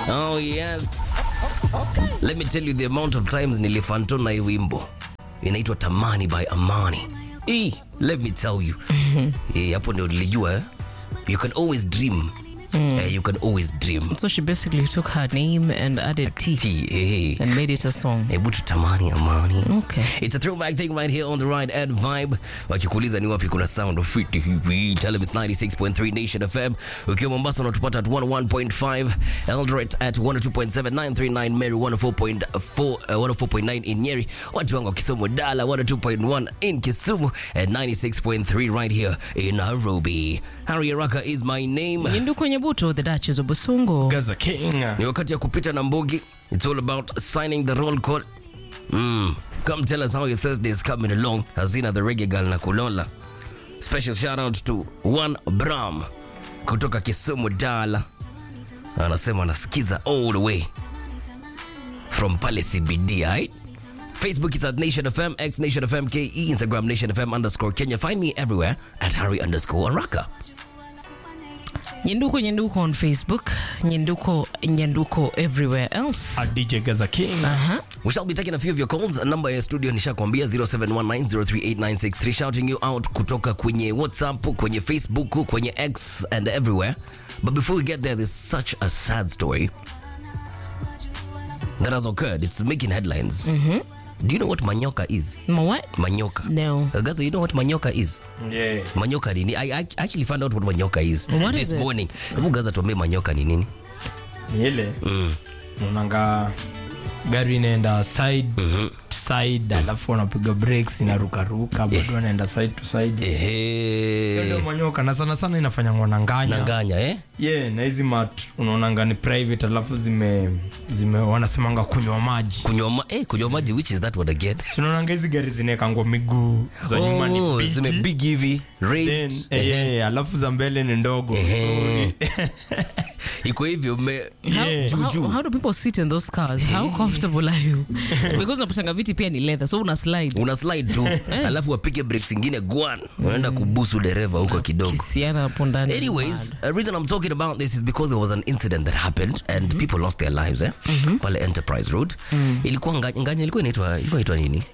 Oh yes. Let me tell you the amount of times nilifantona hii wimbo. Inaitwa Tamani by Amani. Eh, let me tell you. Eh, hapo ndio nilijua eh. You can always dream. Eh, you can always dream. So she basically took her name and added T T, eh. and made it a song. Hebu tutamani amani. Okay. It's a throwback thing right here on the right and vibe. Wakikuuliza ni wapi kuna sound of fit hivi. Tell them it's 96.3 Nation FM. Ukiwa Mombasa unatupata at 101.5, Eldoret at 102.7, 939 Meru 104.4, uh, 104.9 in Nyeri. Watu wangu wa Kisumu Dala 102.1 in Kisumu and 96.3 right here in Nairobi. Harry Araka is my name. Yindu kwenye buto, the Duchess of Busungu. Gaza King. Ni wakati ya kupita na mbogi. It's all about signing the roll call. Mm. Come tell us how your Thursday is coming along. Hazina the reggae girl na kulola. Special shout out to One Bram kutoka Kisumu Dala. Anasema anasikiza all the way from pale CBD, right? Facebook is at Nation FM, X Nation FM KE, Instagram Nation FM underscore Kenya. Find me everywhere at Harry underscore Araka. Nyenduko Nyenduko on Facebook. Nyenduko Nyenduko everywhere else. A DJ Gaza King. Uh-huh. We shall be taking a few of your calls. Number ya studio nishakwambia 0719038963 shouting you out kutoka kwenye WhatsApp, kwenye Facebook, kwenye X and everywhere. But before we get there, there's such a sad story that has occurred. It's making headlines. Do you know what manyoka is? Ma what? Manyoka. No. Uh, Gaza, you know what manyoka is? Yeah. Manyoka ni nini? I, I actually found out what manyoka is What this is it? morning. Hebu Gaza tuambie manyoka ni nini? Ni ile. Unaanga gari inaenda side to side alafu wanapiga breaks inarukaruka bado wanaenda side to side. Hiyo ndio Ehe. manyoka na sana sana inafanya ngwananganya. Nanganya, eh? Yeah, na hizi mat unaonanga ni private alafu zime zime wanasemanga kunywa maji. Kunywa ma- eh, kunywa maji which is that word again? Si unaonanga hizi gari zinaekangwa miguu za nyuma ni Oh, bigi. zime big hivi Then, raised eh, yeah, alafu za mbele ni ndogo. So, Ehe. ni- iko hivyo me How, Yeah. Juu, how, juu. how do people sit in those cars? How comfortable are you? Because unapatanga viti pia ni leather, so una slide. una slide tu alafu wapige breaks ingine gwan unaenda kubusu dereva huko kidogo Kisiana hapo ndani. anyways the reason i'm talking about this is because there was an incident that happened and people lost their lives eh? pale enterprise road ilikuwa nga- nganya ilikuwa inaitwa ilikuwa inaitwa nini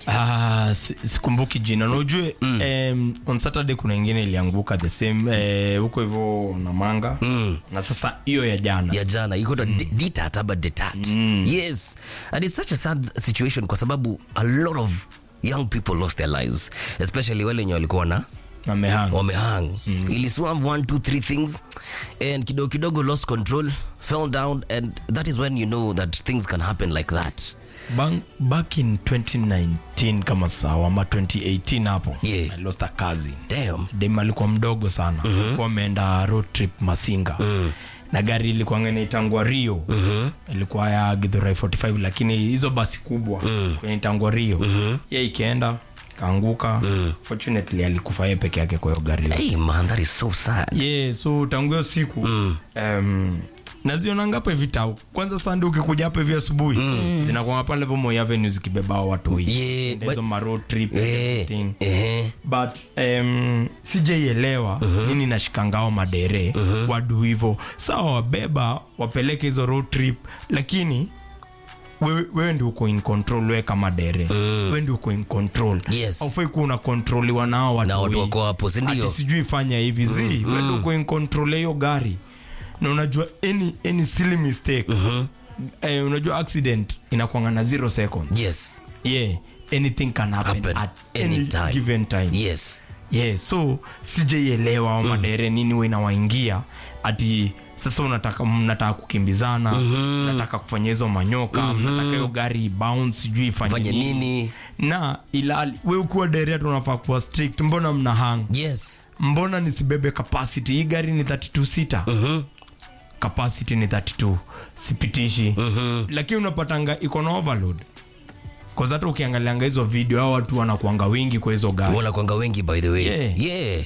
Ah, si- sikumbuki jina na ujue em, on saturday kuna ingine ilianguka the same eh, huko hivyo na manga na sasa hiyo ya jana ya jana iko mm. ditat ama detat yes and it's such a sad situation kwa sababu a lot of young people lost their lives especially wale wenye walikuwa na amehanga wamehang mm. iliswam one two three things and kidogo kidogo lost control fell down and that is when you know that things can happen like that Bang, back in 2019 kama sawa ama 2018 hapo Yeah. I lost a cousin damn dem alikuwa mdogo sana mm-hmm. ameenda road trip masinga mm. na gari ilikuwa inaitangwa rio mm-hmm. ilikuwa ya githurai 45 lakini hizo basi kubwa mm. inaitangwa rio mm-hmm. ye ikienda kaanguka mm. fortunately alikufa ye peke yake kwa hiyo gari hey man that is so sad yeah, so tangu hiyo siku mm. um, nazionanga hapa hivi tau kwanza sande ukikuja hapa hivi asubuhi mm. zinakwanga pale vo Moi avenue zikibeba hao watu hii Yeah, Enda hizo but- ma road trip and eh everything eh but um, sijaielewa uh-huh. nini nashikangao madere uh-huh. wadu hivo sawa wabeba wapeleke hizo road trip lakini wewe, wewe ndi uko in control wewe kama dere mm. wewe ndi uko in control Yes. aufai kuwa unakontroliwa nao watu na watu hii. wako hapo si ndio Ati sijui fanya hivi zi mm, wewe ndi uko in control ya hiyo gari na unajua any, any silly mistake uh-huh. eh, unajua accident inakwanga na zero seconds yes yeah anything can happen, Happen at any any time. given time yes yeah so sijaielewa mm. madere nini we inawaingia ati sasa unataka mnataka kukimbizana mm-hmm. mnataka kufanya hizo manyoka mm-hmm. mnataka hiyo gari bounce sijui ifanye fanye nini na ilali we ukiwa dere tunafaa kuwa strict mbona mna hang yes mbona nisibebe capacity hii gari ni 32 sita mhm capacity ni 32 sipitishi mhm lakini unapatanga iko na overload Cause hata ukiangalianga hizo video hao watu wanakuanga wingi kwa hizo gari wana kwanga wengi by the way Yeah. yeah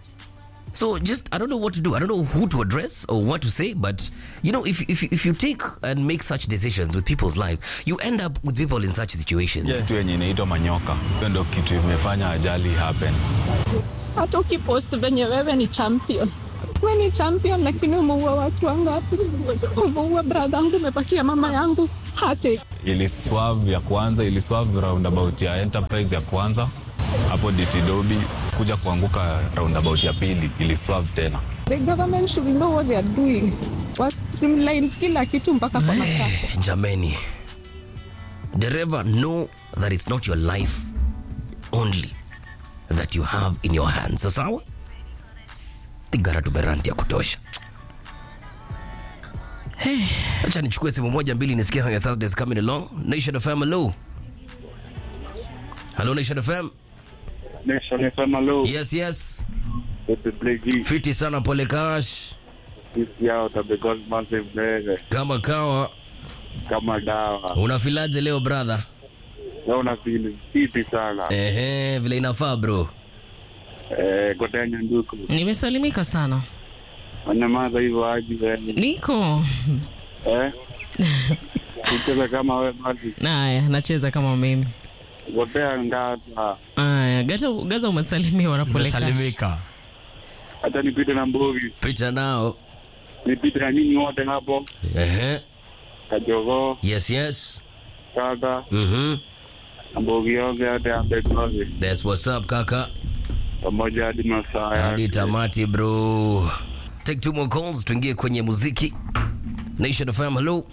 so just i don't know what to do i don't know who to address or what to say but you know if, if, if you take and make such decisions with people's life you end up with people in such situations kitu yenye inaitwa manyoka hiyo ndo kitu imefanya ajali happen hata ukipost venye wewe ni champion we ni champion, lakini umeua watu wangapi? Umeua brother yangu, umepatia mama yangu hate iliswav ya kwanza iliswav roundabout ya enterprise ya kwanza hapo ditidobi kuja kuanguka roundabout ya pili iliswav tena The government should know what they are doing. Wa streamline kila kitu mpaka kwa matako. jameni dereva know that it's not your life only that you have in your hands Sa sawa tigara tumeranti ya kutosha acha nichukue simu moja mbili nisikia how your Thursdays coming along nation fm hello hello nation fm Nation FM, hello. yes yes This is Blake G. fiti sana pole kash This is out of the Gold Massive Mbele. kama kawa Kama dawa. unafilaje leo brother Leo na feel fiti sana. ehe vile inafaa bro Eh, Godenya Nduku. nimesalimika sana Wanyamaza hivyo aji wewe. niko Eh? Kucheza kama wewe basi. naya nacheza kama mimi Gotea ngata. aya gata gaza umesalimiwa na pole Kash. umesalimika Hata nipite na mbovi. pita nao Nipite na nyinyi wote hapo. ehe Kajogo, yes yes kaka, mhm na mbogi yote hata ya Begozi. that's what's up kaka Pamoja hadi masaa hadi yake. tamati bro take two more calls tuingie kwenye muziki nation fm hello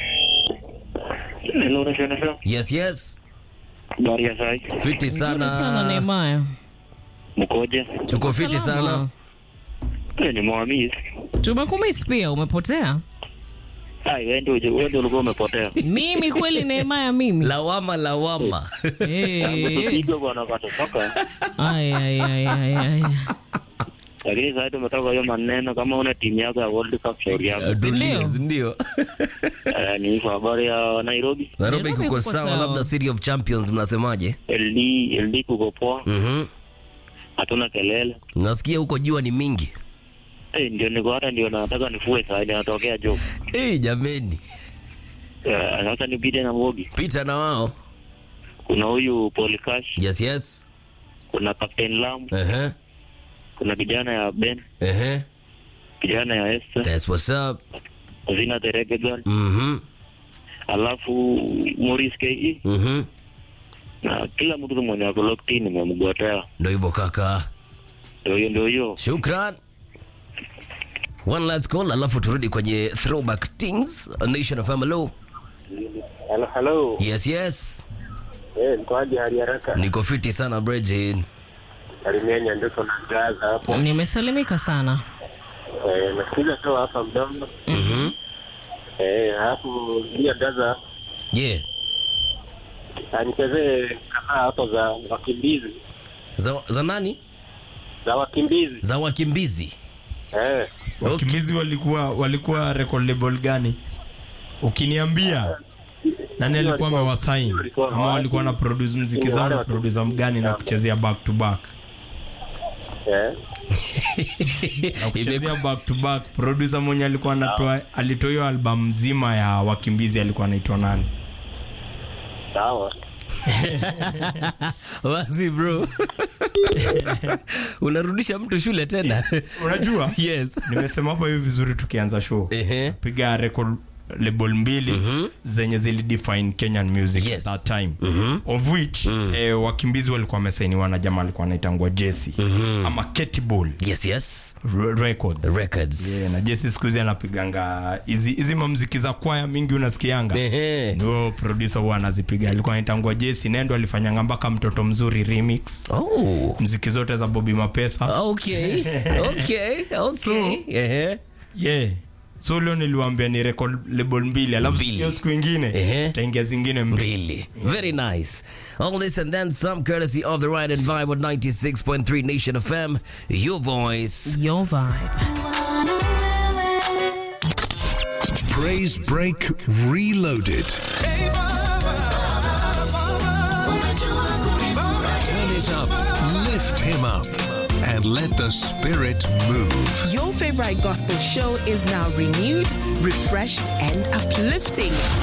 Hello, Nation FM. yes yes Habari ya sai. fiti Nzuri sana sana Nehemaya. Mkoje? tuko fiti Salama. sana Eh, ni mwamisi. tumekumiss pia umepotea Ai, wewe ndio wewe ndio ulikuwa umepotea. mimi kweli Nehemaya mimi lawama lawama Eh, Pigo bwana katoka. ay, ay, ay, ay, ay. Lakini sasa tumetoka hiyo maneno kama una timu yako ya World Cup shauri yako. Dunia, ndio Eh, ni kwa habari ya Nairobi. nairobi Nairobi kuko kuko sawa sawa. labda city of champions mnasemaje LD LD kuko poa. mhm Hatuna kelele. nasikia huko jua ni mingi Eh, ndio niko hata ndio nataka nifue saa ile natokea job. hey, jameni Eh, sasa nipite na Mbogi. pita na wao Kuna huyu Paul Cash, yes yes kuna Captain Lam, ehe kuna kijana ya Ben, ehe kijana ya Esther, that's what's up Zina the Reggae Girl, mhm alafu Maurice KE mhm na kila mtu mwenye ako locked in nimemgotea. ndio hivyo kaka Ndio hiyo ndio hiyo. shukran one last call alafu turudi kwenye throwback things nation of hello Hello hello. yes yes Eh, mkoaje hali haraka? niko fiti sana brejin Salimia Nyanduko na Gaza hapo. nimesalimika sana Eh, nasikiza tu hapa mdomo. mhm Eh, hapo ndio Gaza yeah anichezee kadhaa hapo za wakimbizi za, za nani za wakimbizi za wakimbizi eh. wakimbizi walikuwa walikuwa record label gani ukiniambia nani alikuwa amewasain ama walikuwa na produce mziki zao na producer mgani na kuchezea back to back Eh. na kuchezea back to back producer mwenye alikuwa anatoa alitoa hiyo album nzima ya wakimbizi alikuwa anaitwa nani Sawa. wazi bro unarudisha mtu shule tena unajua yes nimesema hapo hivi vizuri tukianza show Ehe. piga record label mbili zenye zilidefine kenyan music Yes. at that time of which eh, wakimbizi walikuwa wamesainiwa na jamaa alikuwa anaitangwa jesi ama ketibol yes yes records records yeah, na jesi siku hizi anapiganga hizi hizi mamziki za kwaya mingi unasikianga Ehe. ndio producer huwa anazipiga alikuwa anaitangwa jesi nendo alifanyanga mpaka mtoto mzuri remix oh mziki zote za bobi mapesa okay okay okay Ehe. yeah so leo niliwambia ni record label mbili alafu Mbili. hiyo siku ingine Ehe. taingia zingine mbili Really? Very nice. All this and then some courtesy of the Ride and Vibe with 96.3 Nation FM. Your voice. your vibe Praise Break Reloaded. Turn it up, lift him up, and let the spirit move. Your favorite gospel show is now renewed, refreshed, and uplifting.